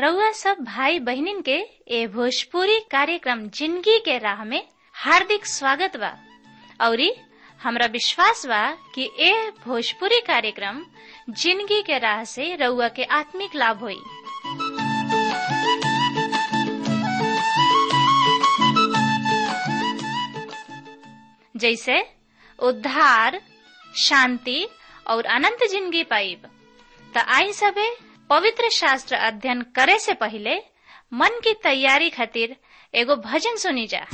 रउआ सब भाई बहिनीन के ए भोजपुरी कार्यक्रम जिंदगी के राह में हार्दिक स्वागत बा औरी हमरा विश्वास बा कि ए भोजपुरी कार्यक्रम जिंदगी के राह से रउआ के आत्मिक लाभ होई जैसे उद्धार शांति और अनंत जिंदगी पाइब त आई सबे पवित्र शास्त्र अध्ययन करे से पहले मन की तैयारी खातिर एगो भजन सुनी जा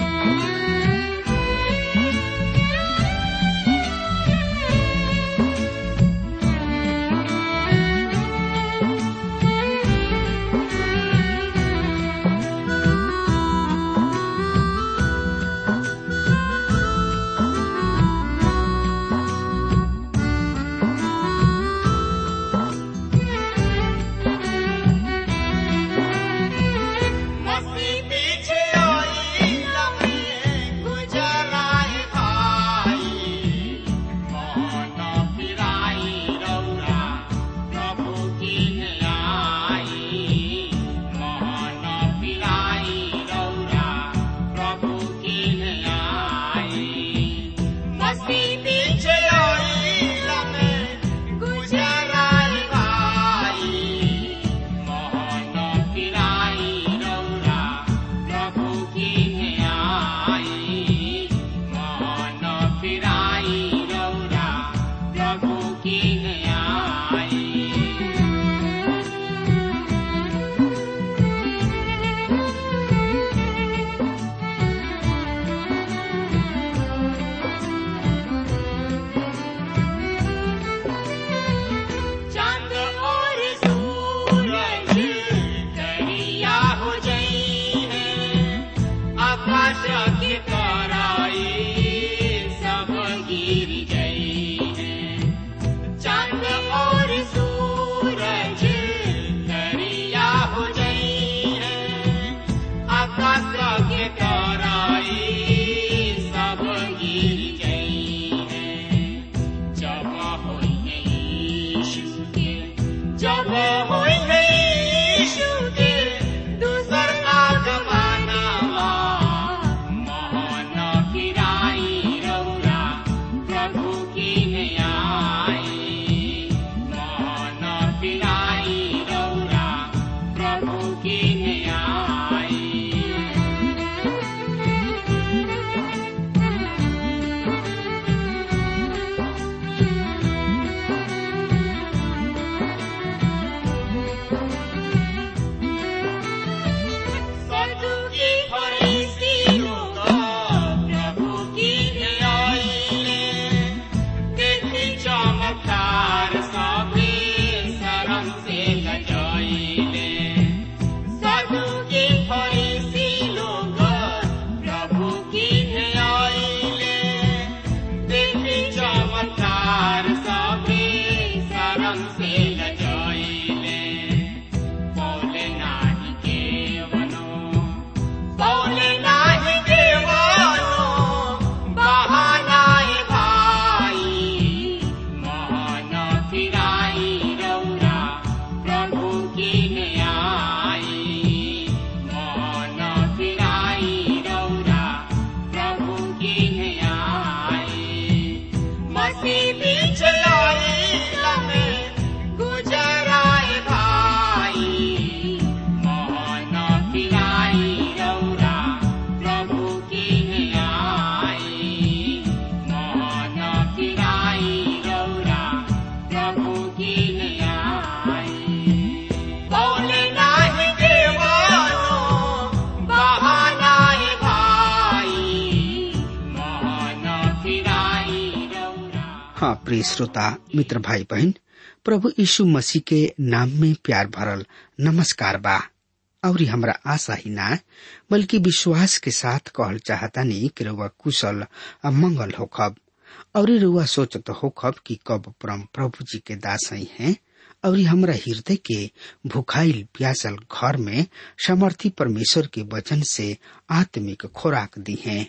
हाँ प्रिय श्रोता मित्र भाई बहन प्रभु यीशु मसीह के नाम में प्यार भरल नमस्कार बा और हमरा आशा ही ना बल्कि विश्वास के साथ कहल चाहता नहीं कि रुआ कुशल आ मंगल होखब और रुआ सोचत होखब कि कब परम प्रभु जी के दास ही हैं और हमरा हृदय के भुखाइल प्यासल घर में समर्थी परमेश्वर के वचन से आत्मिक खुराक दी हैं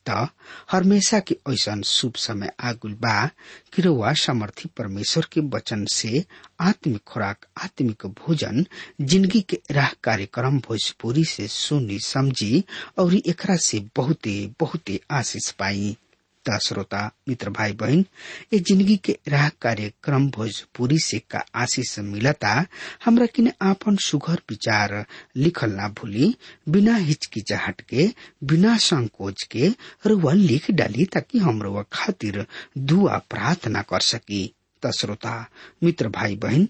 त हमेशा के ऐसा शुभ समय आगुल बा कि रउआ समर्थी परमेश्वर के वचन से आत्मिक खुराक आत्मिक भोजन जिंदगी के राह कार्यक्रम भोजपुरी से सुनी समझी और एकरा से बहुते बहुते आशीष पाई त श्रोता मित्र भाई बहन ये जिंदगी के राह कार्यक्रम भोजपुरी से का आशीष मिलता हमरा किने आपन सुघर विचार लिखल ना भूली बिना हिचकिचाहट के बिना संकोच के रुआ लिख डाली ताकि हम रुआ खातिर दुआ प्रार्थना कर सकी त श्रोता मित्र भाई बहन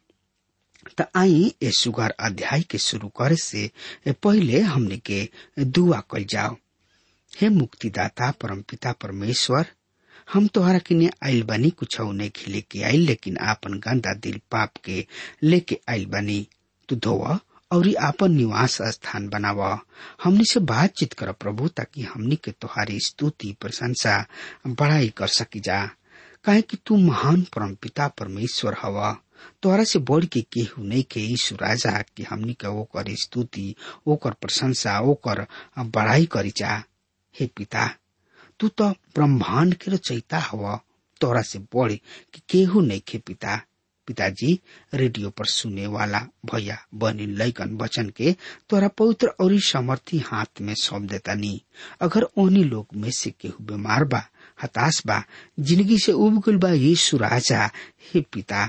त आई ए सुगर अध्याय के शुरू करे से पहले हमने के दुआ कल जाओ हे मुक्तिदाता परमपिता परमेश्वर हम तोहरा किने आइल बानी कुछ नहीं लेके आइल लेकिन आपन गंदा दिल पाप के लेके आइल बानी तू धोव और आपन निवास स्थान बनाव हमनी से बातचीत कर प्रभु ताकि हमनी के तोहारी स्तुति प्रशंसा बड़ाई कर सकी जा काहे कि तू महान परमपिता परमेश्वर हवा तोहरा से बढ़ के केहू नहीं के यीशु राजा कि हमनी के ओकर स्तुति ओकर प्रशंसा ओकर बड़ाई करी जा हे पिता तू तो ब्रह्मांड के रचयिता हवा तोरा से बड़े कि केहू नहीं खे पिता पिताजी रेडियो पर सुने वाला भैया बनी लैकन वचन के तोरा पवित्र और समर्थी हाथ में सौंप देता नी अगर ओनी लोग में से केहू बीमार बा हताश बा जिंदगी से उब गल बा यीशु राजा हे पिता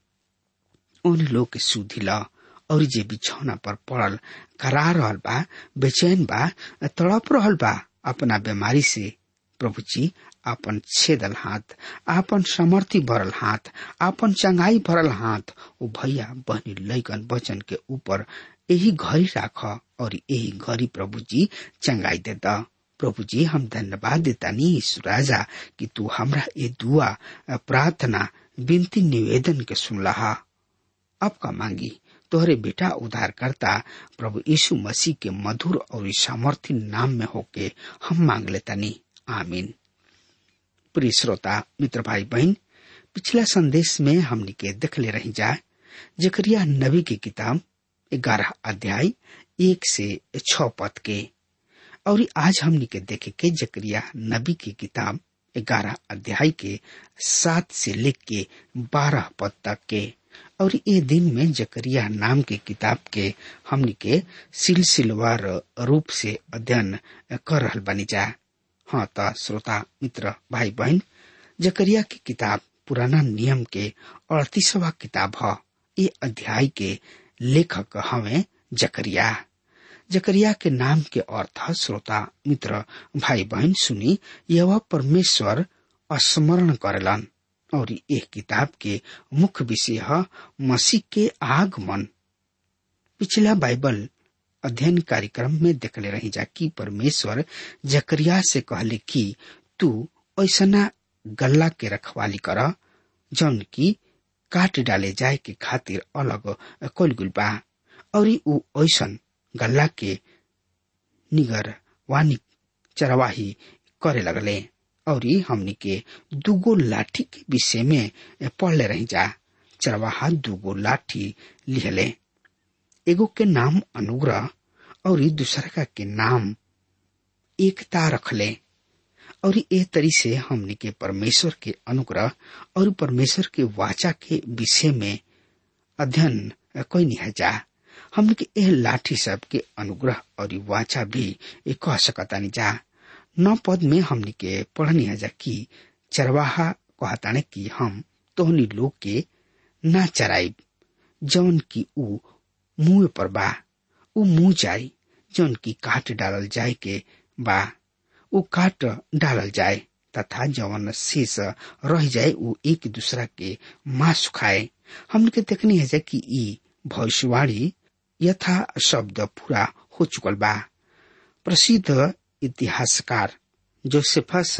ओनी लोग के सुधी ला और जे बिछौना पर पड़ल करा रहल बा बेचैन बा तड़प रहल बा अपना बीमारी से प्रभु जी आपन छेदल हाथ आपन समर्थी भरल हाथ आपन चंगाई भरल हाथ ओ भैया बहनी लैकन वचन के ऊपर यही घड़ी राख और यही घड़ी प्रभु जी चंगाई दे द प्रभु जी हम धन्यवाद देता नी राजा कि तू हमरा ये दुआ प्रार्थना विनती निवेदन के सुनला अब का मांगी तोहरे बेटा उद्धार करता प्रभु यीशु मसीह के मधुर और सामर्थ्य नाम में होके हम मांग लेता नी आमीन प्रिय श्रोता मित्र भाई बहन पिछला संदेश में हमने के देख ले रही जाए जकरिया नबी की किताब ग्यारह अध्याय एक से छ पद के और आज हमने के देखे के जकरिया नबी की किताब ग्यारह अध्याय के सात से लेख के बारह पद तक के और ये दिन में जकरिया नाम के किताब के हमनी के सिलसिलवार रूप से अध्ययन कर रहल बनी जा हाँ त श्रोता मित्र भाई बहन जकरिया की किताब पुराना नियम के अड़तीसवा किताब ह ये अध्याय के लेखक हवे जकरिया जकरिया के नाम के अर्थ श्रोता मित्र भाई बहन सुनी यह परमेश्वर स्मरण करेलन और एक किताब के मुख्य विषय है मसीह के आगमन पिछला बाइबल अध्ययन कार्यक्रम में देखले रही जा कि परमेश्वर जकरिया से कहले कि तू ऐसा गल्ला के रखवाली कर जौन की काट डाले जाए के खातिर अलग कलगुल बा और ऊ ऐसन गल्ला के निगर वानी चरवाही करे लगले और हमनी के दुगो लाठी के विषय में पढ़ले रही जा चरवाहा दुगो लाठी लिहले एगो के नाम अनुग्रह और दूसरा के नाम एकता रखले और ए तरी से हमनी के परमेश्वर के अनुग्रह और परमेश्वर के वाचा के विषय में अध्ययन कोई नहीं जा हमने के एह लाठी सब के अनुग्रह और वाचा भी कह सकता नहीं जा नौ पद में हमने के पढ़नी है जा कि चरवाहा कहताने कि हम तोहनी लोग के ना चराइब जौन की ऊ मुंह पर बा ऊ मुंह जाई जौन की काट डालल जाए के बा ऊ काट डालल जाए तथा जवन शेष रह जाए ऊ एक दूसरा के मांस खाए हमने के देखनी है कि ई भविष्यवाणी यथा शब्द पूरा हो चुकल बा प्रसिद्ध इतिहासकार जोसेफस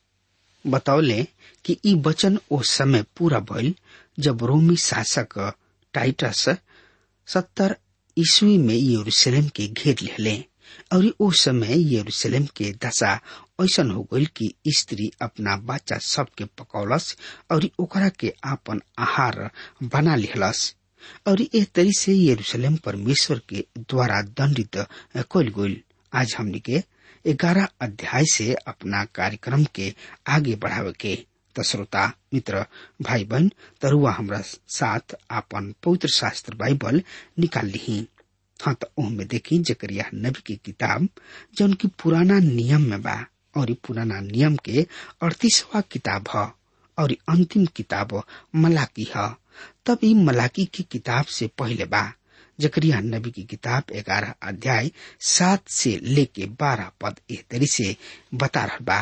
बतौले कि ई वचन ओ समय पूरा भइल जब रोमी शासक टाइटस सत्तर ईस्वी में यरूशलेम के घेर लेले और ओ समय यरूशलेम के दशा ऐसन हो गई कि स्त्री अपना बच्चा सबके पकौलस और ओकरा के आपन आहार बना लिहलस और एक तरी से यरूशलेम परमेश्वर के द्वारा दंडित कल गई आज हमने के ग्यारह अध्याय से अपना कार्यक्रम के आगे बढ़ावे के त श्रोता मित्र भाई बहन तरुआ हमरा साथ आपन पवित्र शास्त्र बाइबल निकाल ली हाँ तो ओहमे देखी जकरिया नबी की किताब जौन की पुराना नियम में बा और पुराना नियम के अड़तीसवा किताब ह और अंतिम किताब मलाकी ह तब ई मलाकी की किताब से पहले बा जकरिया नबी की किताब ग्यारह अध्याय सात से लेके बारह पद एह तरी से बता रहा बा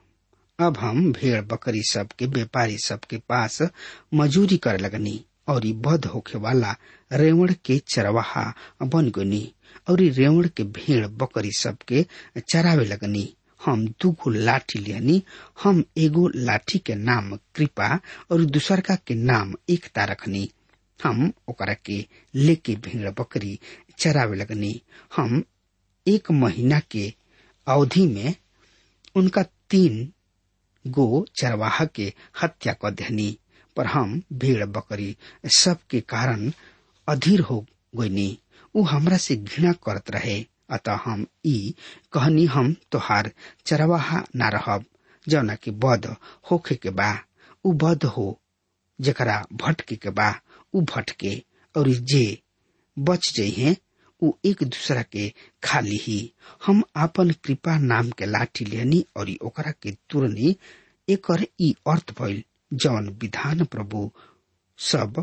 अब हम भेड़ बकरी सब के व्यापारी सब के पास मजूरी करे लगनी और बध होखे वाला रेवण के चरवाहा बन गनी और रेवण के भेड़ बकरी सब के चरावे लगनी हम दूगो लाठी लिहनी हम एगो लाठी के नाम कृपा और दूसरका के नाम एकता रखनी हम ओकरा के लेके भेड़ बकरी चरावे लगनी हम एक महीना के अवधि में उनका तीन गो चरवाहा के हत्या कर देनी पर हम भेड़ बकरी सब के कारण अधीर हो गईनी उ हमरा से घृणा करत रहे अतः हम ई कहनी हम तोहार चरवाहा न रहब जौना की बद होखे के बा उ बद हो जकरा भटके के बा उ भटके और जे बच जइहे उ एक दूसरा के खा लीही हम आपन कृपा नाम के लाठी लेनी और ओकरा के तुरनी एकर ई अर्थ भइल जौन विधान प्रभु सब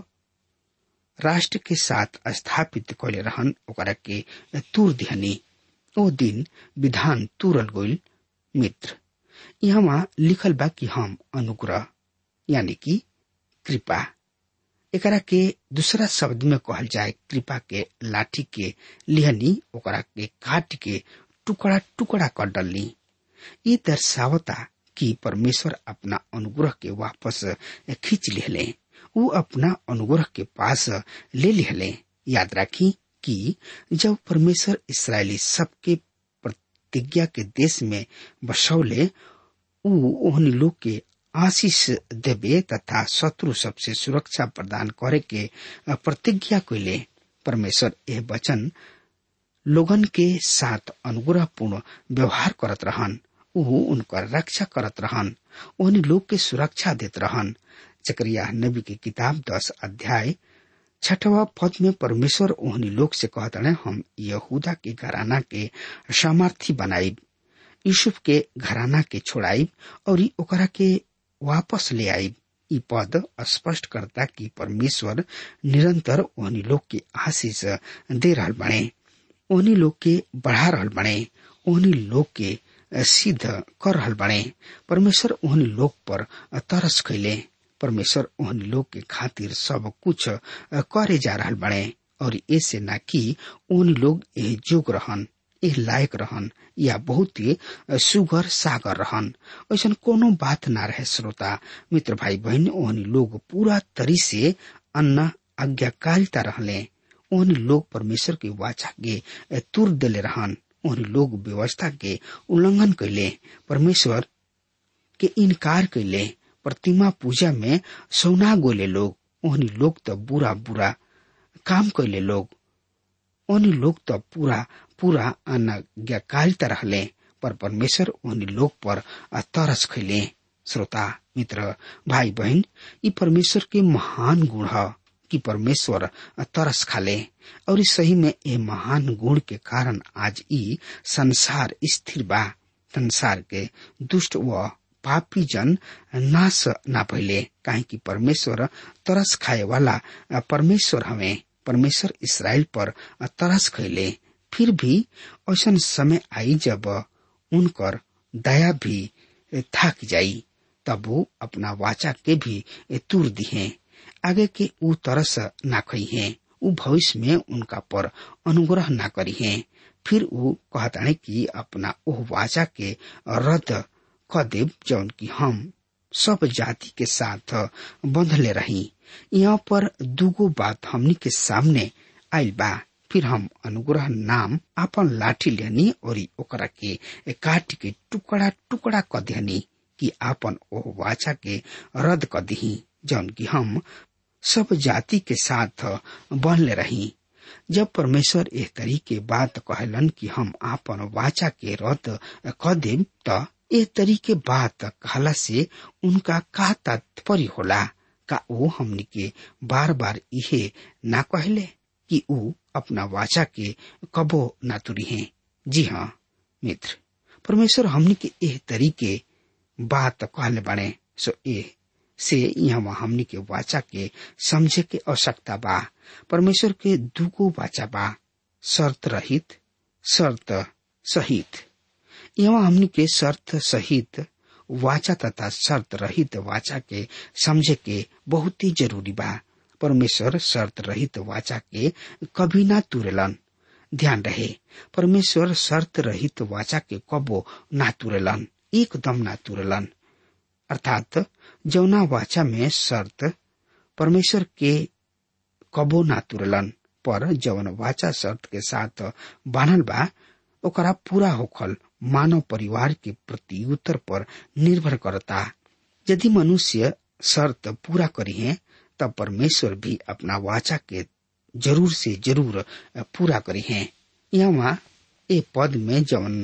राष्ट्र के साथ स्थापित कैले रहन ओकरा के तुर दिहनी ओ दिन विधान तुरल गइल मित्र यहाँ लिखल बा कि हम अनुग्रह यानी कि कृपा एकरा के दूसरा शब्द में कहल जाए कृपा के लाठी के लिहनी ओकरा के काट के टुकड़ा टुकड़ा कर डलनी ये दर्शावता कि परमेश्वर अपना अनुग्रह के वापस खींच लेले उ अपना अनुग्रह के पास ले लेले याद राखी कि जब परमेश्वर इसराइली सबके प्रतिज्ञा के देश में बसौले उ ओहनी लोग के आशीष देवे तथा शत्रु सबसे सुरक्षा प्रदान करे के प्रतिज्ञा कैले परमेश्वर यह वचन लोगन के साथ अनुग्रह पूर्ण व्यवहार करत रहन उ उनकर रक्षा करत रहन ओहनी लोग के सुरक्षा देत रहन जकरिया नबी की किताब दस अध्याय छठवा पद में परमेश्वर ओहनी लोग से कहते हैं हम यहूदा के घराना के सामर्थी बनाइब यूसुफ के घराना के छोड़ाइब और ओकरा के वापस ले आइब ई पद स्पष्ट करता कि परमेश्वर निरंतर ओहनी लोग के आशीष दे रहल बने ओहनी लोग के बढ़ा रहल बने ओहनी लोग के सिद्ध कर रहल बने परमेश्वर ओहनी लोग पर तरस कैले परमेश्वर ओहनी लोग के खातिर सब कुछ करे जा रहल बने और ऐसे न कि ओहनी लोग एह जोग रहन एह लायक रहन या बहुत ही सुगर सागर रहन ऐसा कोनो बात ना रहे श्रोता मित्र भाई बहन ओहनी लोग पूरा तरी से अन्ना आज्ञाकारिता रहले ओहनी लोग परमेश्वर के वाचा के तुर दिले रहन ओहनी लोग व्यवस्था के उल्लंघन कैले परमेश्वर के इनकार कैले प्रतिमा पूजा में सौना गोले लोग ओहनी लोग तो बुरा बुरा काम कैले लोग ओहनी लोग तो पूरा पूरा अनाज्ञाकारिता रहले पर परमेश्वर ओहनी लोग पर तरस खैले श्रोता मित्र भाई बहन ये परमेश्वर के महान गुण है कि परमेश्वर तरस खाले और इस सही में ये महान गुण के कारण आज ई संसार स्थिर बा संसार के दुष्ट व पापी जन नाश ना भइले काहे कि परमेश्वर तरस खाए वाला परमेश्वर हमें परमेश्वर इसराइल पर तरस खैले फिर भी ऐसा समय आई जब उनकर दया भी थक जाई तब वो अपना वाचा के भी तुर दिए आगे के ऊ तरस ना खई है ऊ भविष्य में उनका पर अनुग्रह ना करी है फिर वो कहताने कि अपना ओह वाचा के रद्द क देव जौन की हम सब जाति के साथ बंधले रही यहाँ पर दूगो बात हमनी के सामने आयल बा फिर हम अनुग्रह नाम अपन लाठी लेनी और ओकरा के काट के टुकड़ा टुकड़ा क देनी कि आपन ओह वाचा के रद्द क दही जौन की हम सब जाति के साथ बनले रही जब परमेश्वर एह तरी के बात कहलन कि हम आपन वाचा के रद्द क देम त एह तरी के बात कहला से उनका का तात्पर्य होला का वो हमनी के बार बार इहे ना कहले कि ऊ अपना वाचा के कबो ना तुरी है जी हाँ मित्र परमेश्वर हमनी के एह तरीके बात कहले बने सो ए से यहाँ हमनी के वाचा के समझे के आवश्यकता बा परमेश्वर के दुगो वाचा बा शर्त रहित शर्त सहित यहाँ हमनी के शर्त सहित वाचा तथा शर्त रहित वाचा के समझे के बहुत ही जरूरी बा परमेश्वर शर्त रहित वाचा के कभी ना तुरेलन ध्यान रहे परमेश्वर शर्त रहित वाचा के कबो ना तुरेलन एकदम ना तुरेलन अर्थात जौना वाचा में शर्त परमेश्वर के कबो ना तुरलन पर जौन वाचा शर्त के साथ बानल बा ओकरा पूरा होखल मानव परिवार के प्रत्युत्तर पर निर्भर करता यदि मनुष्य शर्त पूरा करी है तब परमेश्वर भी अपना वाचा के जरूर से जरूर पूरा करी है यहाँ ए पद में जौन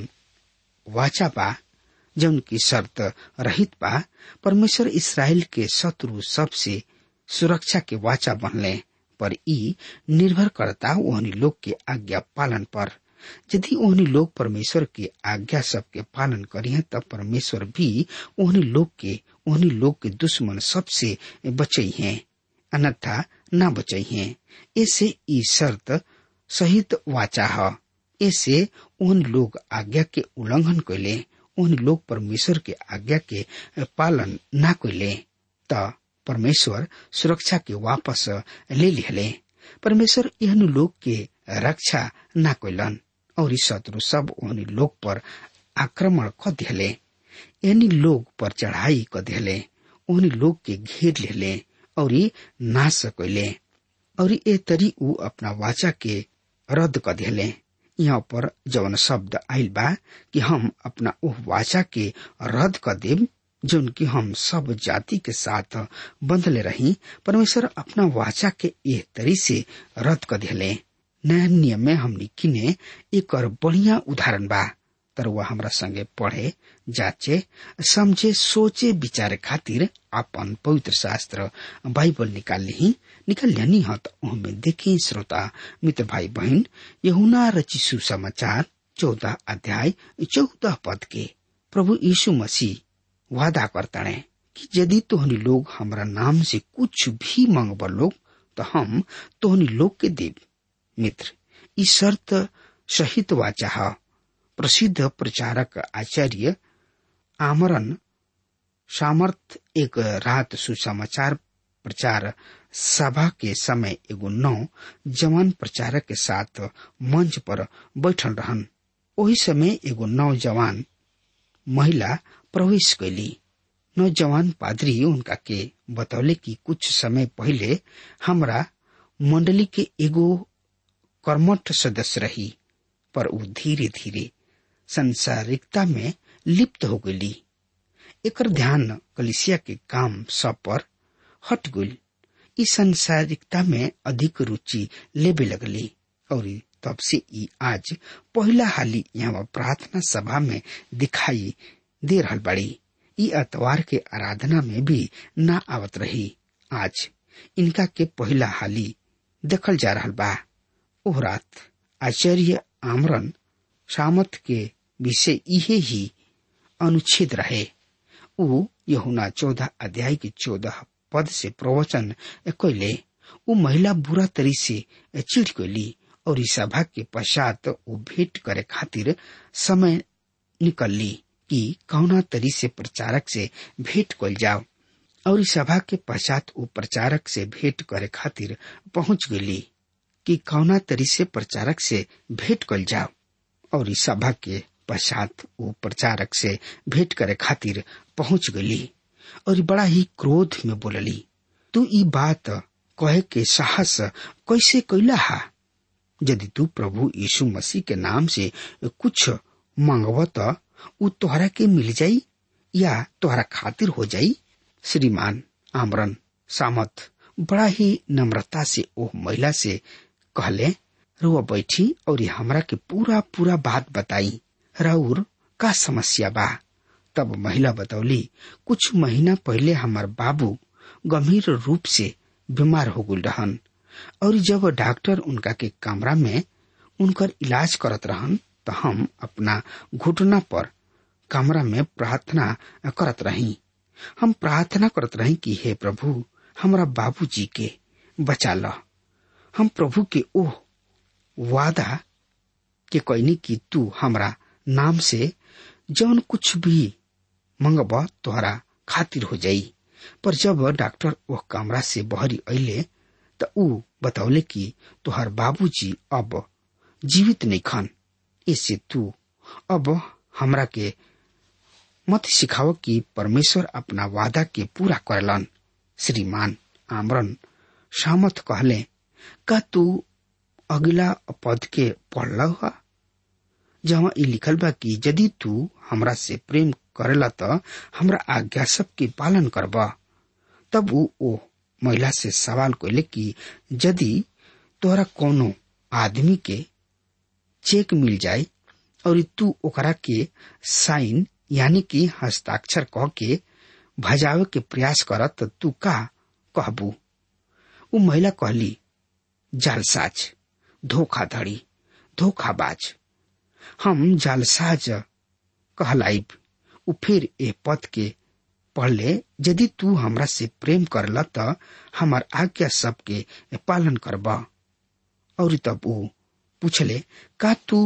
वाचा बा जौन की शर्त रहित बा परमेश्वर इसराइल के शत्रु सबसे सुरक्षा के वाचा बनले पर ई निर्भर करता ओहनी लोग के आज्ञा पालन पर यदि ओहनी लोग परमेश्वर के आज्ञा सबके पालन करी तब परमेश्वर भी ओहनी लोग के ओहनी लोग के दुश्मन सबसे बचई हैं अन्यथा न बचई हैं ऐसे ई शर्त सहित वाचा है ऐसे उन लोग आज्ञा के उल्लंघन कैले उन लोग परमेश्वर के आज्ञा के पालन न कैले त परमेश्वर सुरक्षा के वापस ले लिहले परमेश्वर एहन लोग के रक्षा न कैलन और शत्रु सब उन लोग पर आक्रमण क दिहले एहनी लोग पर चढ़ाई क दिहले उन लोग के घेर लेले और नाश कैले और ए तरी ऊ अपना वाचा के रद्द क दिहले यहाँ पर जवन शब्द आयल बा कि हम अपना ओह वाचा के रद्द क देव जौन की हम सब जाति के साथ बंधले रही परमेश्वर अपना वाचा के एह तरी से रद्द क दिले नया नियम में हमनी किने एक और बढ़िया उदाहरण बा तर वह हमरा संगे पढ़े जाचे समझे सोचे विचारे खातिर अपन पवित्र शास्त्र बाइबल निकाल ली निकाल लेनी हत उनमें देखी श्रोता मित्र भाई बहन यहुना रची सुसमाचार चौदह अध्याय चौदह पद के प्रभु यीशु मसीह वादा करता है कि यदि तोहनी लोग हमरा नाम से कुछ भी मांगब लोग तो हम तोहनी लोग के देव मित्र इस शर्त सहित वाचा है प्रसिद्ध प्रचारक आचार्य आमरन सामर्थ एक रात सुसमाचार प्रचार सभा के समय एगो नौ जवान प्रचारक के साथ मंच पर बैठल रहन ओही समय एगो नौजवान महिला प्रवेश कैली नौजवान पादरी उनका के बतौले कि कुछ समय पहले हमरा मंडली के एगो कर्मठ सदस्य रही पर वो धीरे धीरे संसारिकता में लिप्त हो गई एकर ध्यान कलिसिया के काम सब पर हट गई इस संसारिकता में अधिक रुचि लेबे लगली और तब से ई आज पहला हाली यहाँ प्रार्थना सभा में दिखाई दे रहल बड़ी ई अतवार के आराधना में भी ना आवत रही आज इनका के पहला हाली देखल जा रहल बा ओह रात आचार्य आमरन सामत के विषय इहे ही अनुच्छेद रहे ऊ यहुना चौदह अध्याय के चौदह पद से प्रवचन कैले ऊ महिला बुरा तरी से चिड़ कैली और इस सभा के पश्चात वो भेंट करे खातिर समय निकलली कि कौना तरी से प्रचारक से भेंट कल जाओ और इस सभा के पश्चात वो प्रचारक से भेंट करे खातिर पहुंच गई कि कौना तरी से प्रचारक से भेंट कल जाओ और इस सभा के पश्चात वो प्रचारक से भेंट करे खातिर पहुंच गई और बड़ा ही क्रोध में बोलली तू ई बात कहे के साहस कैसे कैला हा यदि तू प्रभु यीशु मसीह के नाम से कुछ मांगव तो उ तोहरा के मिल जाई या तोहरा खातिर हो जाई श्रीमान आमरन सामत बड़ा ही नम्रता से ओह महिला से कहले रुआ बैठी और हमरा के पूरा पूरा बात बताई राउर का समस्या बा तब महिला बतौली कुछ महीना पहले हमार बाबू गंभीर रूप से बीमार हो गल रहन और जब डॉक्टर उनका के कमरा में उनकर इलाज करत रहन तो हम अपना घुटना पर कमरा में प्रार्थना करत रही हम प्रार्थना करत रही कि हे प्रभु हमरा बाबूजी के बचा ल हम प्रभु के ओह वादा के कहनी कि तू हमरा नाम से जौन कुछ भी मंगब तोहरा खातिर हो जाई पर जब डॉक्टर वह कमरा से बहरी अले त ऊ बतौले कि तोहर बाबूजी अब जीवित नहीं खन इससे तू अब हमरा के मत सिखाओ कि परमेश्वर अपना वादा के पूरा करलन श्रीमान आमरन सामत कहले का तू अगला पद के पढ़ल हुआ जहाँ ई लिखल बा कि यदि तू हमरा से प्रेम करेला त हमरा आज्ञा सब के पालन करबा तब ऊ ओ महिला से सवाल कैले कि यदि तोहरा कोनो आदमी के चेक मिल जाए और तू ओकरा के साइन यानी कि हस्ताक्षर कह के भजावे के प्रयास करत त तू का कहबू ऊ महिला कहली जालसाज धोखाधड़ी धोखाबाज हम जालसाज कहलाइब ऊ फिर ए पद के पढ़ले यदि तू हमरा से प्रेम करला त हमार आज्ञा सबके पालन करबा और तब ऊ पूछले का तू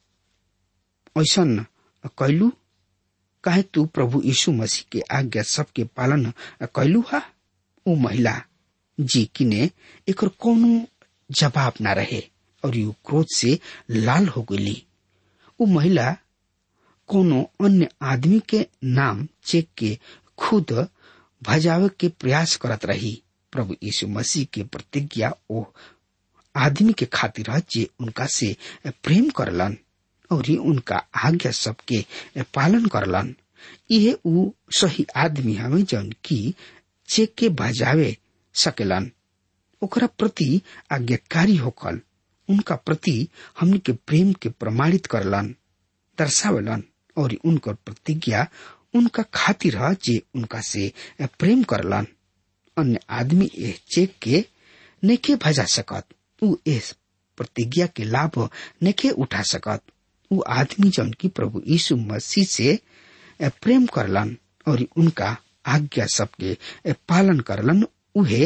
ऐसन कैलू काहे तू प्रभु यीशु मसीह के आज्ञा सबके पालन कैलू हा ऊ महिला जी किने एकर कोनो जवाब ना रहे और यू क्रोध से लाल हो गई ऊ महिला कोनो अन्य आदमी के नाम चेक के खुद भजावे के प्रयास करत रही प्रभु यीशु मसीह के प्रतिज्ञा ओ आदमी के खातिर जे उनका से प्रेम करलन और उनका आज्ञा सबके पालन करलन ये ऊ सही आदमी हमें जौन की चेक के भजावे सकेलन ओकरा प्रति आज्ञाकारी होकल उनका प्रति हमने के प्रेम के प्रमाणित करलन दर्शावलन और उनकर प्रतिज्ञा उनका खातिर है जे उनका से प्रेम करलन अन्य आदमी ए चेक के नेके भजा सकत ऊ इस प्रतिज्ञा के लाभ नेके उठा सकत ऊ आदमी जौन की प्रभु यीशु मसीह से प्रेम करलन और उनका आज्ञा सबके पालन करलन उहे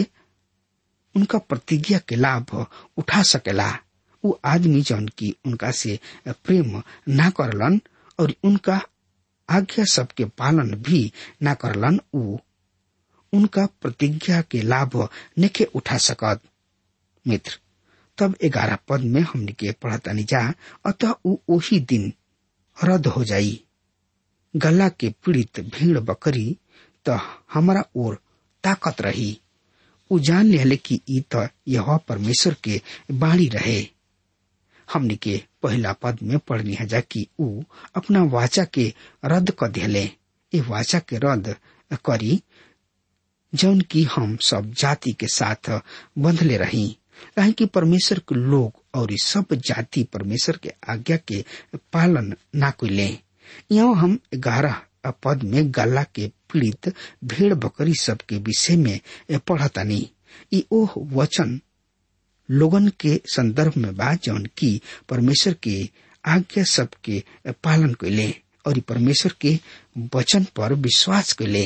उनका प्रतिज्ञा के लाभ उठा सकेला ऊ आदमी जौन की उनका से प्रेम ना करलन और उनका आज्ञा सबके पालन भी ना करलन ऊ उनका प्रतिज्ञा के लाभ नेके उठा सकत मित्र तब ग्यारह पद में हमने के पढ़तानी जा अतः ऊ ओही दिन रद्द हो जाई गला के पीड़ित भीड़ बकरी त हमारा ओर ताकत रही ऊ जान लिहले कि ई त यह परमेश्वर के बाणी रहे हमने के पहला पद में पढ़नी है जा कि ऊ अपना वाचा के रद्द कर दिले ये वाचा के रद्द करी जौन की हम सब जाति के साथ बंधले रही कहे कि परमेश्वर के लोग और सब जाति परमेश्वर के आज्ञा के पालन ना कैले यहाँ हम ग्यारह पद में गला के पीड़ित भेड़ बकरी सब के विषय में पढ़तानी ई ओह वचन लोगन के संदर्भ में बा जौन की परमेश्वर के आज्ञा सब के पालन कैले और परमेश्वर के वचन पर विश्वास कैले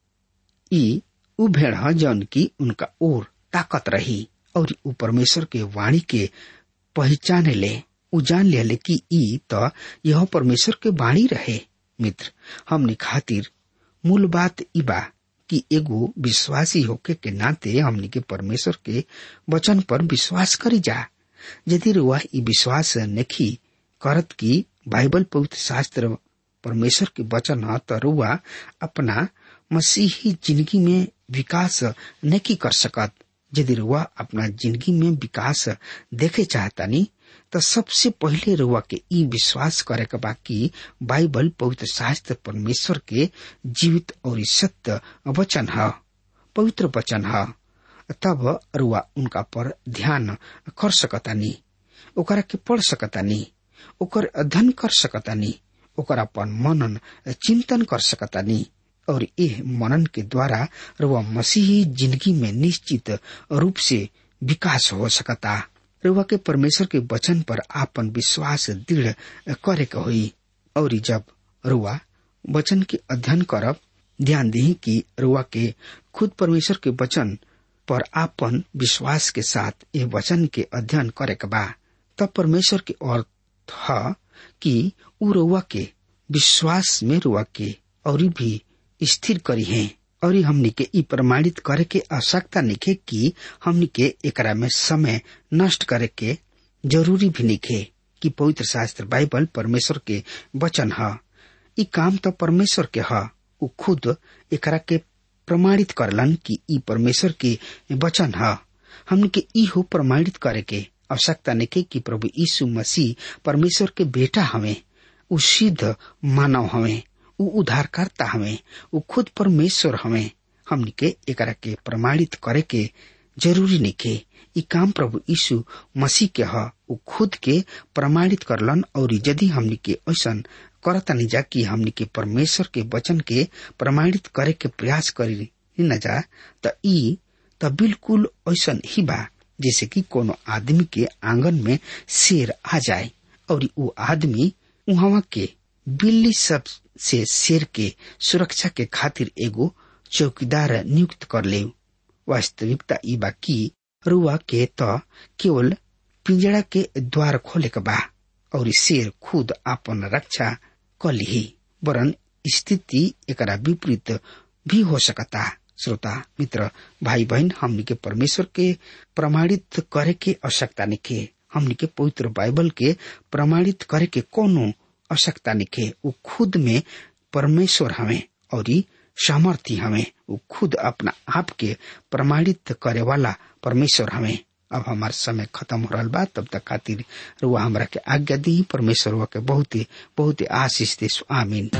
ई उ भेड़ ह जौन की उनका ओर ताकत रही और उ परमेश्वर के वाणी के पहचाने ले उ जान ले कि ई त यह परमेश्वर के वाणी रहे मित्र हमने खातिर मूल बात ई बा कि एगो विश्वासी होके के नाते हमने के परमेश्वर के वचन पर विश्वास करी जा यदि रुआ ई विश्वास नहीं करत कि बाइबल पवित्र शास्त्र परमेश्वर के वचन ह त रुआ अपना मसीही जिंदगी में विकास नहीं कर सकत यदि रुआ अपना जिंदगी में विकास देखे चाहतानी तो सबसे पहले रुआ के ई विश्वास करे के बा कि बाइबल पवित्र शास्त्र परमेश्वर के जीवित और सत्य वचन है पवित्र वचन है तब रुआ उनका पर ध्यान कर सकतानी ओकरा के पढ़ सकतानी ओकर अध्ययन कर सकतानी ओकर अपन मनन चिंतन कर सकतानी और यह मनन के द्वारा रुआ मसीही जिंदगी में निश्चित रूप से विकास हो सकता रुआ के परमेश्वर के वचन पर आपन विश्वास दृढ़ करे के हुई और जब रुआ वचन के अध्ययन करब ध्यान दी कि रुआ के खुद परमेश्वर के वचन पर आपन विश्वास के साथ ये वचन के अध्ययन करे के बा तब परमेश्वर के अर्थ है कि उ रुआ के विश्वास में रुआ के और भी स्थिर करी है और हमनी के ई प्रमाणित करे के आवश्यकता निखे कि हमनी के एकरा में समय नष्ट करे के जरूरी भी निखे कि पवित्र शास्त्र बाइबल परमेश्वर के वचन है ई काम तो परमेश्वर के है उ खुद एकरा के प्रमाणित करलन कि ई परमेश्वर के वचन है हमने के ई हो प्रमाणित करे के आवश्यकता निके कि प्रभु यीशु मसीह परमेश्वर के बेटा हमें उ सिद्ध मानव हमें उ उद्धारकर्ता हमें उ खुद परमेश्वर हमें हमने के एकरा के प्रमाणित करे के जरूरी निके ई काम प्रभु यीशु मसीह के ह उ खुद के प्रमाणित करलन और यदि हमने के ऐसा करता नहीं जा कि हमने के परमेश्वर के वचन के प्रमाणित करे के प्रयास करी न जा त ई त बिल्कुल ऐसा ही बा जैसे कि कोनो आदमी के आंगन में शेर आ जाए और वो आदमी वहां के बिल्ली सब से शेर के सुरक्षा के खातिर एगो चौकीदार नियुक्त कर ले वास्तविकता ई बा कि रुआ के त केवल पिंजड़ा के द्वार खोले के बा और शेर खुद आपन रक्षा कर ली वरन स्थिति एकरा विपरीत भी हो सकता श्रोता मित्र भाई बहन हमनी के परमेश्वर के प्रमाणित करे के आवश्यकता निखे हमनी के पवित्र बाइबल के प्रमाणित करे के कोनो आवश्यकता निखे वो खुद में परमेश्वर हमें और सामर्थ्य हमें वो खुद अपना आप के प्रमाणित करे वाला परमेश्वर हमें अब हमार समय खत्म हो रहा बा तब तक खातिर रुआ हमरा के आज्ञा दी परमेश्वर रुआ के बहुत ही बहुत ही आशीष दे आमीन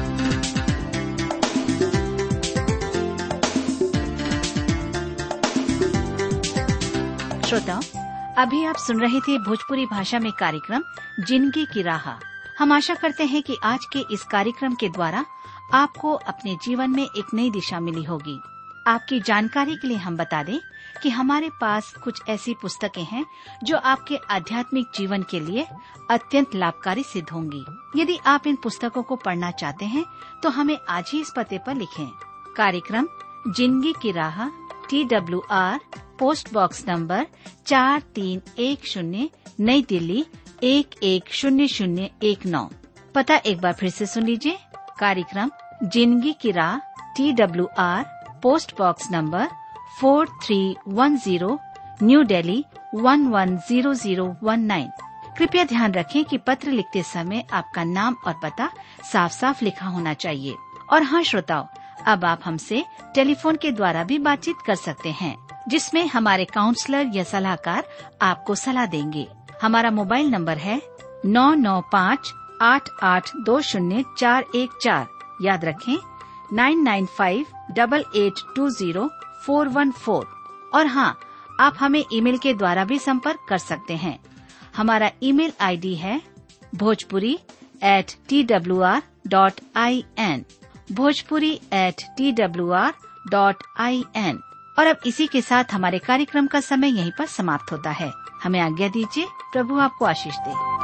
श्रोताओं अभी आप सुन रहे थे भोजपुरी भाषा में कार्यक्रम जिंदगी की राह हम आशा करते हैं कि आज के इस कार्यक्रम के द्वारा आपको अपने जीवन में एक नई दिशा मिली होगी आपकी जानकारी के लिए हम बता दें कि हमारे पास कुछ ऐसी पुस्तकें हैं जो आपके आध्यात्मिक जीवन के लिए अत्यंत लाभकारी सिद्ध होंगी यदि आप इन पुस्तकों को पढ़ना चाहते हैं तो हमें आज ही इस पते पर लिखें कार्यक्रम जिंदगी की राह T W R post box number चार तीन एक शून्य नई दिल्ली एक एक शून्य शून्य एक नौ पता एक बार फिर से सुन लीजिए कार्यक्रम जिंदगी की राह T W R post box number four three one zero New Delhi one one zero zero one nine कृपया ध्यान रखें कि पत्र लिखते समय आपका नाम और पता साफ साफ लिखा होना चाहिए और हाँ श्रोताओं अब आप हमसे टेलीफोन के द्वारा भी बातचीत कर सकते हैं जिसमें हमारे काउंसलर या सलाहकार आपको सलाह देंगे हमारा मोबाइल नंबर है नौ नौ पाँच आठ आठ दो शून्य चार एक चार याद रखें nine nine five double eight two zero four one four और हाँ आप हमें ईमेल के द्वारा भी संपर्क कर सकते हैं हमारा ईमेल आईडी है Bhojpuri at T W R dot I N Bhojpuri at T W R dot I N और अब इसी के साथ हमारे कार्यक्रम का समय यहीं पर समाप्त होता है हमें आज्ञा दीजिए प्रभु आपको आशीष दे